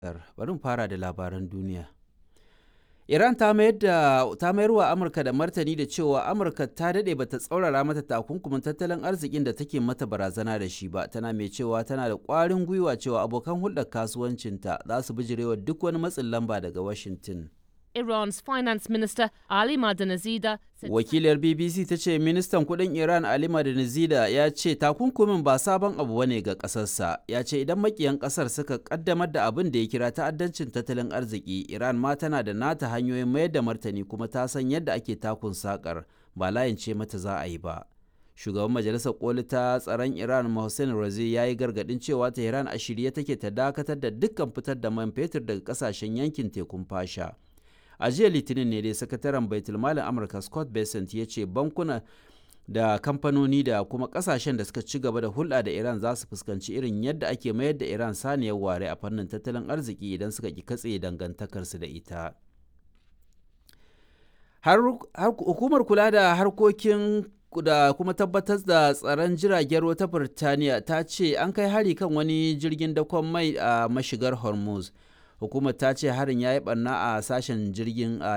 bari mu fara da labaran duniya. Iran ta mayar da ta mayar wa Amurka da martani da cewa Amurka ta dade bata tsaurara mata takunkumin tattalin arzikin da take mata barazana da shi ba tana mai cewa tana da ƙwarin gwiwa cewa abokan hulɗar kasuwancinta za su bijirewa duk wani matsin lamba daga Washington. Iran's finance minister Ali Madanazida said Wakiliyar BBC ta ce ministan kudin Iran Ali Madanizida ya ce takunkumin ba sabon abu bane ga kasarsa. Ya ce idan makiyan kasar suka kaddamar da abin da ya kira ta'addancin tattalin arziki, Iran ma tana da nata hanyoyin mayar da martani kuma ta san yadda ake takun sakar ba layin ce mata za a yi ba. Shugaban Majalisar Koli ta tsaron Iran Mohsen Razi ya yi gargadin cewa Tehran a shirye take ta dakatar da dukkan fitar da man fetur daga kasashen yankin tekun fasha. a jiya litinin ne dai sakataren baitulmalin amurka scott bessent ya ce bankuna da kamfanoni da kuma kasashen da suka ci gaba da hulɗa da iran za su fuskanci irin yadda ake mayar da iran saniyar ware a fannin tattalin arziki idan suka ki katse dangantakarsu da ita har hukumar kula da harkokin da kuma tabbatar da tsaron jiragen ruwa ta birtaniya ta ce an kai hari kan wani jirgin dakon mai a mashigar hormuz hukumar ta ce harin ya yi barna a sashen jirgin a